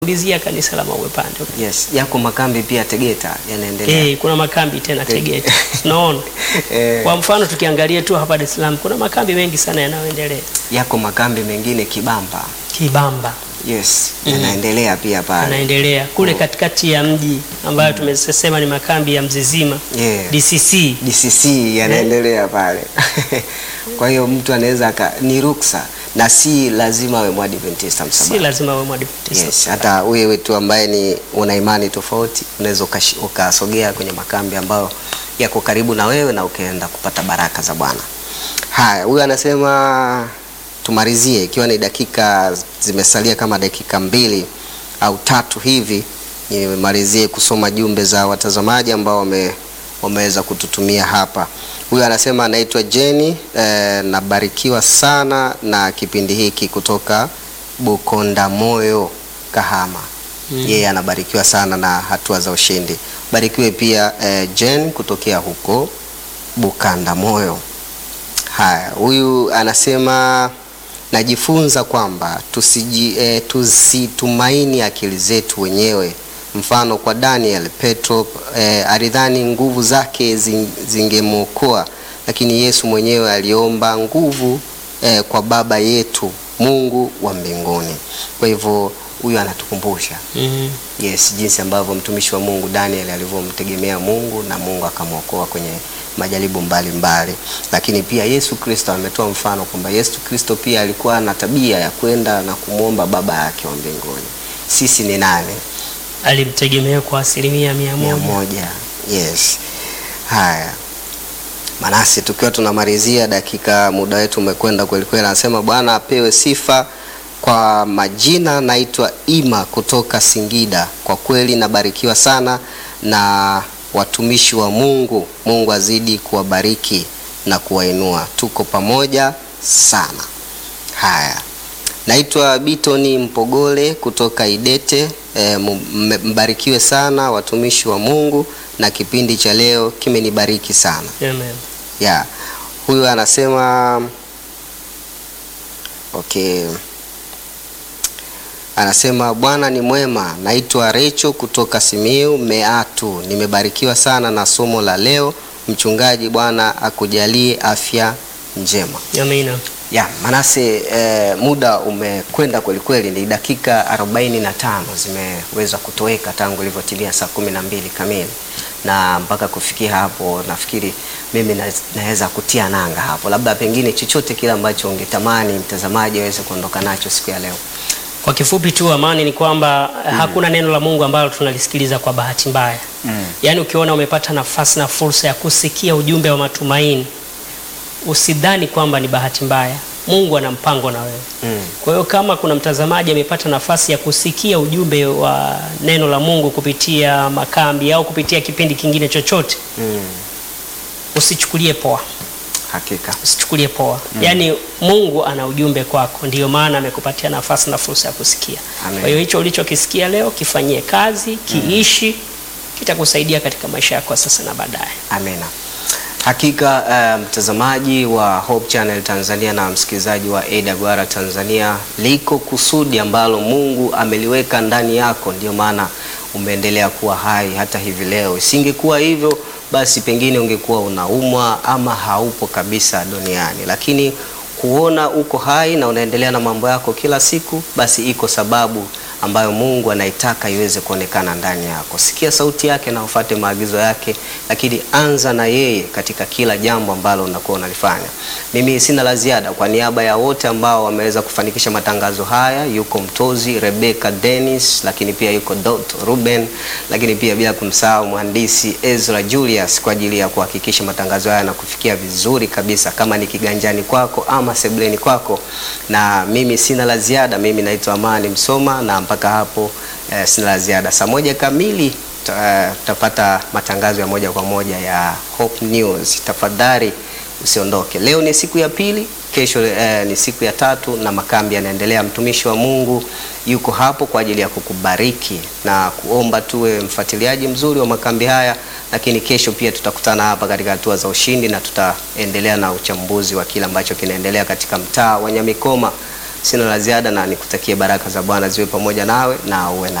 ulizia kanisa la Mawe Pande. Yes, yako makambi pia Tegeta yanaendelea. Eh, kuna makambi tena Tegeta. Unaona? Eh, Kwa mfano tukiangalia tu hapa Dar es Salaam kuna makambi mengi sana yanayoendelea. yako makambi mengine Kibamba. Kibamba Yes, yanaendelea pia pale. anaendelea kule katikati ya mji ambayo tumesema ni makambi ya Mzizima Yeah. DCC. DCC yanaendelea pale. Kwa hiyo mtu anaweza aka ni ruksa na si lazima awe Mwadventista Si msabato. lazima wewe Mwadventista. Yes, hata wewe tu ambaye ni una imani tofauti unaweza ukashi- ukasogea kwenye makambi ambayo yako karibu na wewe na ukaenda kupata baraka za Bwana. Haya, huyu anasema tumalizie ikiwa ni dakika zimesalia kama dakika mbili au tatu hivi, nimalizie kusoma jumbe za watazamaji ambao wame, wameweza kututumia hapa. Huyu anasema anaitwa Jenny eh, nabarikiwa sana na kipindi hiki kutoka Bukonda Moyo Kahama. Yeye anabarikiwa sana na hatua za ushindi. Barikiwe pia eh, Jen kutokea huko Bukanda Moyo. Haya, huyu anasema najifunza kwamba tusiji, eh, tusitumaini akili zetu wenyewe. Mfano kwa Daniel, Petro eh, alidhani nguvu zake zing- zingemwokoa, lakini Yesu mwenyewe aliomba nguvu eh, kwa Baba yetu Mungu wa mbinguni. Kwa hivyo huyu anatukumbusha Mhm. Yes, jinsi ambavyo mtumishi wa Mungu Daniel alivyomtegemea Mungu na Mungu akamwokoa kwenye majaribu mbalimbali. Lakini pia Yesu Kristo ametoa mfano kwamba Yesu Kristo pia alikuwa na tabia ya kwenda na kumwomba Baba yake wa mbinguni. Sisi ni nani? Alimtegemea kwa asilimia mia Mia moja. moja. Yes. Haya. Manasi, tukiwa tunamalizia dakika, muda wetu umekwenda kweli kweli. Anasema Bwana apewe sifa. Kwa majina naitwa Ima kutoka Singida. Kwa kweli nabarikiwa sana na watumishi wa Mungu. Mungu azidi kuwabariki na kuwainua. Tuko pamoja sana. Haya. Naitwa Bitoni Mpogole kutoka Idete. E, mbarikiwe sana watumishi wa Mungu na kipindi cha leo kimenibariki sana. Amen. Ya. Huyu anasema okay. Anasema Bwana ni mwema. Naitwa Recho kutoka Simiu Meatu. Nimebarikiwa sana na somo la leo. Mchungaji, Bwana akujalie afya njema. Amina. Ya, Manase eh, muda umekwenda kweli kweli, ni dakika 45 zimeweza kutoweka tangu ilivyotimia saa kumi na mbili kamili, na mpaka kufikia hapo nafikiri mimi na- naweza kutia nanga hapo, labda pengine chochote kile ambacho ungetamani mtazamaji aweze kuondoka nacho siku ya leo. Kwa kifupi tu amani ni kwamba hakuna neno la Mungu ambalo tunalisikiliza kwa bahati mbaya. Yaani ukiona umepata nafasi na fursa ya kusikia ujumbe wa matumaini, usidhani kwamba ni bahati mbaya. Mungu ana mpango na wewe. Mm. Kwa hiyo kama kuna mtazamaji amepata nafasi ya kusikia ujumbe wa neno la Mungu kupitia makambi au kupitia kipindi kingine chochote, Mm. usichukulie poa. Hakika. Usichukulie poa. Yaani Mungu ana ujumbe kwako, ndiyo maana amekupatia nafasi na fursa ya kusikia. Amen. Kwa hiyo hicho ulichokisikia leo kifanyie kazi, kiishi, kitakusaidia katika maisha yako ya sasa na baadaye. Amina. Hakika eh, mtazamaji wa Hope Channel Tanzania na msikilizaji wa AWR Tanzania, liko kusudi ambalo Mungu ameliweka ndani yako, ndio maana umeendelea kuwa hai hata hivi leo. Isingekuwa hivyo, basi pengine ungekuwa unaumwa ama haupo kabisa duniani, lakini kuona uko hai na unaendelea na mambo yako kila siku, basi iko sababu ambayo Mungu anaitaka iweze kuonekana ndani yako. Sikia sauti yake na ufuate maagizo yake, lakini anza na yeye katika kila jambo ambalo unakuwa unalifanya. Mimi sina la ziada. Kwa niaba ya wote ambao wameweza kufanikisha matangazo haya, yuko Mtozi Rebecca Dennis, lakini pia yuko Dot Ruben, lakini pia bila kumsahau mhandisi Ezra Julius kwa ajili ya kuhakikisha matangazo haya yanakufikia vizuri kabisa, kama ni kiganjani kwako ama sebleni kwako. Na mimi sina la ziada. Mimi naitwa Amani Msoma na mpaka hapo eh, sina la ziada. Saa moja kamili ta- eh, tutapata matangazo ya moja kwa moja ya Hope News. Tafadhali usiondoke. Leo ni siku ya pili, kesho eh, ni siku ya tatu na makambi yanaendelea. Mtumishi wa Mungu yuko hapo kwa ajili ya kukubariki na kuomba tuwe mfuatiliaji mzuri wa makambi haya, lakini kesho pia tutakutana hapa katika hatua za ushindi na tutaendelea na uchambuzi wa kile ambacho kinaendelea katika mtaa wa Nyamikoma Sina la ziada na nikutakie baraka za Bwana ziwe pamoja nawe na uwe na